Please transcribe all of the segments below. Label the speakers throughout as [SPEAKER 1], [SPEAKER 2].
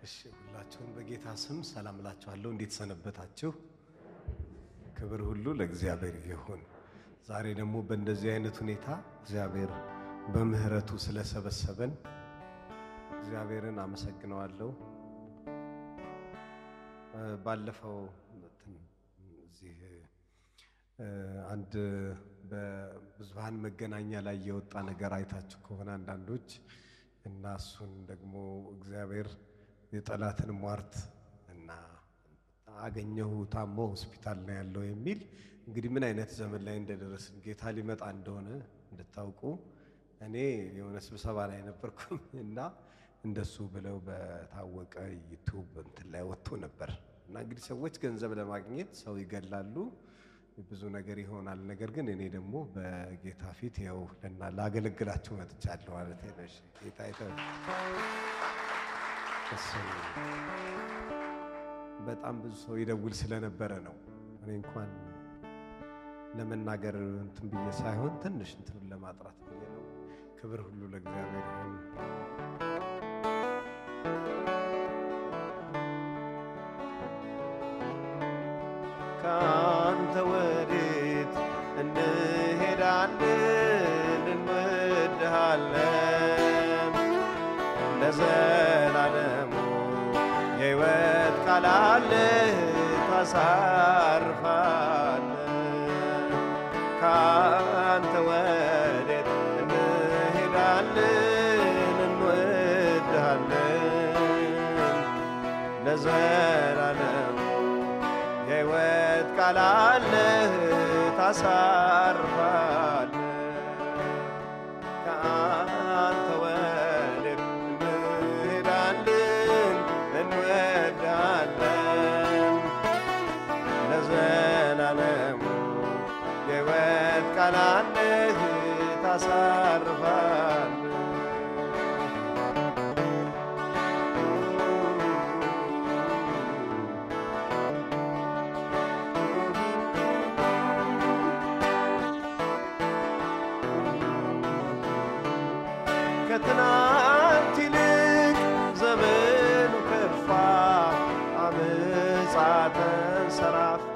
[SPEAKER 1] እሺ ሁላችሁም በጌታ ስም ሰላም እላችኋለሁ። እንዴት ሰነበታችሁ? ክብር ሁሉ ለእግዚአብሔር ይሁን። ዛሬ ደግሞ በእንደዚህ አይነት ሁኔታ እግዚአብሔር በምሕረቱ ስለሰበሰበን እግዚአብሔርን አመሰግነዋለሁ። እ ባለፈው እንትን እዚህ እ አንድ በብዙሃን መገናኛ ላይ የወጣ ነገር አይታችሁ ከሆነ አንዳንዶች እና እሱን ደግሞ እግዚአብሔር የጠላትን ሟርት እና አገኘሁ ታሞ ሆስፒታል ነው ያለው የሚል እንግዲህ ምን አይነት ዘመን ላይ እንደደረስን ጌታ ሊመጣ እንደሆነ እንድታውቁ እኔ የሆነ ስብሰባ ላይ ነበርኩም እና እንደሱ ብለው በታወቀ ዩቱብ እንትን ላይ ወጥቶ ነበር እና እንግዲህ ሰዎች ገንዘብ ለማግኘት ሰው ይገላሉ፣ ብዙ ነገር ይሆናል። ነገር ግን እኔ ደግሞ በጌታ ፊት ያው ልና ላገለግላችሁ መጥቻለሁ ማለት ነው። እሺ ጌታ ይተ እሱ በጣም ብዙ ሰው ይደውል ስለነበረ ነው። እኔ እንኳን ለመናገር እንትን ብዬ ሳይሆን ትንሽ እንትኑን ለማጥራት ብዬ ነው። ክብር ሁሉ ለእግዚአብሔር ይሁን።
[SPEAKER 2] ከአንተ ወዴት እንሄዳለን? እንወድሃለን ለዘላለሙ የሕይወት ቃል አለህ ታሳርፋለህ። ከአንተ ወዴት እንሄዳለን? እንወድሃለን ለዘላለሙ የሕይወት ቃል አለህ ታሳርፋለህ። ከአንተ ወዴት እንሄዳለን? እንወዳለን ለዘላለሙ የሕይወት ቃል አለህ ታሳርፋለህ። ከትናንት ይልቅ ዘመኑ ከፋ፣ አመፃ ተንሰራፋ።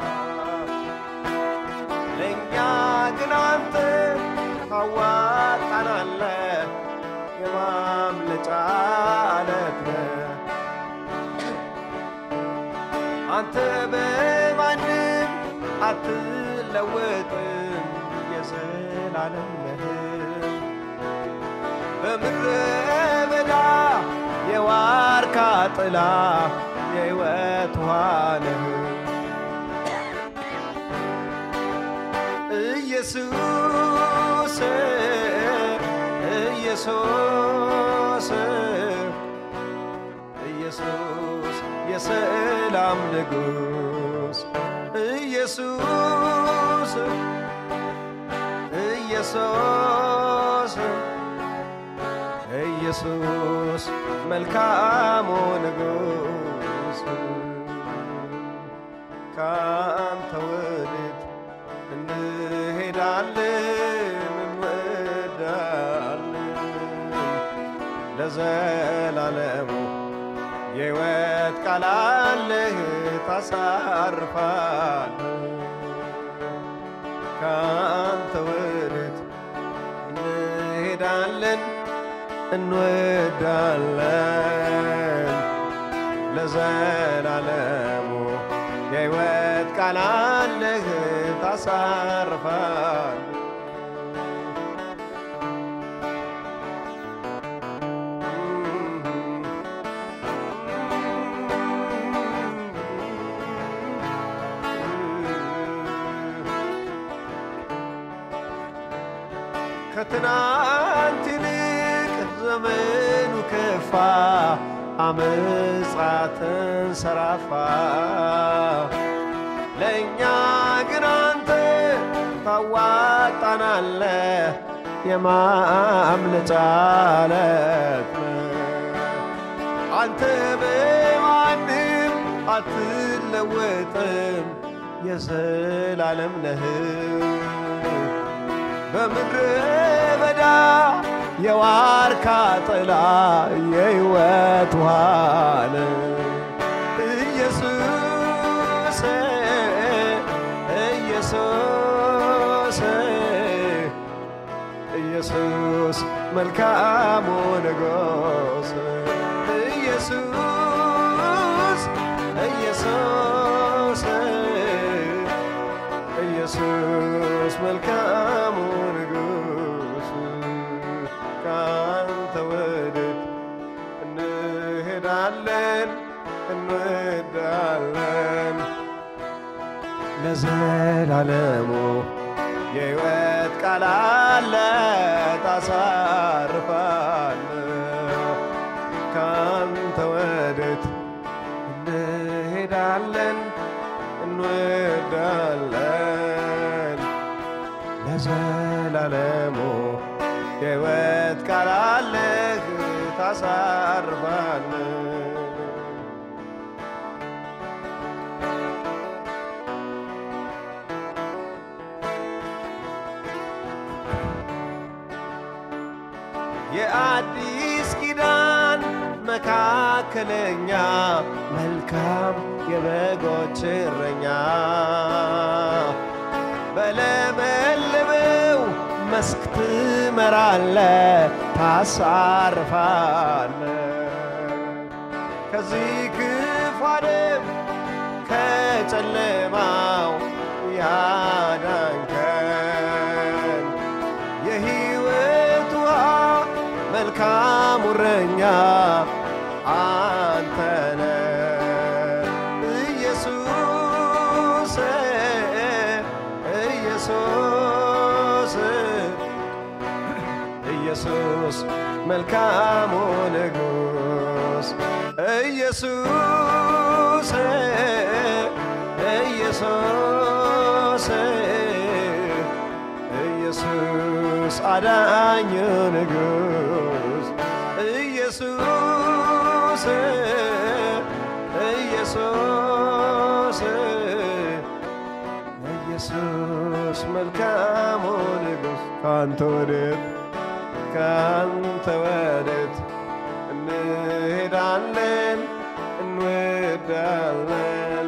[SPEAKER 2] ለእኛ ግን አንተ ታዋጣናለህ፣ የማምለጫ ዓለት ነህ። አንተ በማንም አትለወጥም፣ የዘላለም ነህ። በምድረ በዳ የዋርካ ጥላ የሕይወት ውሃ ነህ። ኢየሱስ ኢየሱስ ኢየሱስ የሰላም ንጉሥ ኢየሱስ ኢየሱስ ኢየሱስ መልካሙ ንጉሥ ከአንተ ወዴት እንሄዳለን? እንወዳለን ለዘላለሙ የሕይወት ቃል አለህ ታሳርፋለህ። ከአንተ ወዴት እንሄዳለን? እንወዳለን ለዘላለሙ የሕይወት ቃል አለህ ታሳርፋል ከትናንት ይልቅ ዘመኑ ከፋ፣ አመፃ ተንሰራፋ። ለእኛ ግን አንተ ታዋጣናለህ፣ የማምለጫ ዓለት ነህ። አንተ በማንም አትለወጥም፣ የዘላለም ነህ። በምድረ በዳ የዋርካ ጥላ የሕይወት ውሃ ነህ። መልካሙ ንጉሥ ኢየሱስ ኢየሱስ ኢየሱስ መልካሙ ንጉሥ ካንተ ወዴት እንሄዳለን እንወዳለን ለዘላለሙ የሕይወት ቃል አለ ታሳርፋል ካንተ ወዴት እንሄዳለን እንወዳለን ለዘላለሙ የሕይወት ቃል አለህ ታሳርፋል የአዲስ ኪዳን መካከለኛ መልካም የበጎች እረኛ በለመለመው መስክ ትመራለ ታሳርፋለ ከዚህ ክፉ ዓለም ከጨለማው ያዳንከን የሕይወት ውሃ መልካም እረኛ አንተነ ኢየሱስ ኢየሱስ ኢየሱስ መልካሙ ንጉሥ ኢየሱስ ኢየሱስ ኢየሱስ አዳኝ ንጉሥ ኢየሱስ ኢየሱስ ኢየሱስ መልካሙ ንጉሥ ካንተ ወዴት ካንተ ወዴት እንሄዳለን እንወዳለን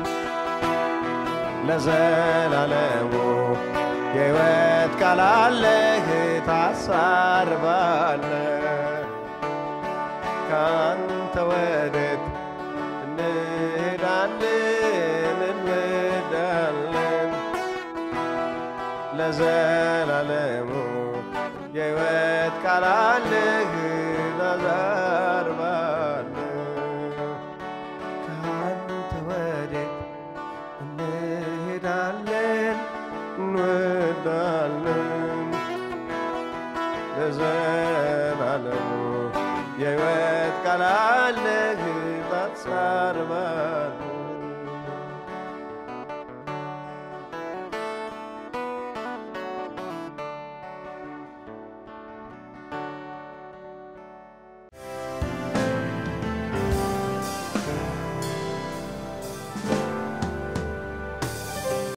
[SPEAKER 2] ለዘላለሙ የሕይወት ቃል አለህ ታሳርፋለህ ካንተ ወዴት እንሄዳለን እንወዳለን ለዘላለሙ የሕይወት ቃል አለህ ታሳርፋለህ ካንተ ወዴት እንሄዳለን እንወዳለን ለዘላለሙ የሕይወት ቃል አለህ ታሳርፋለህ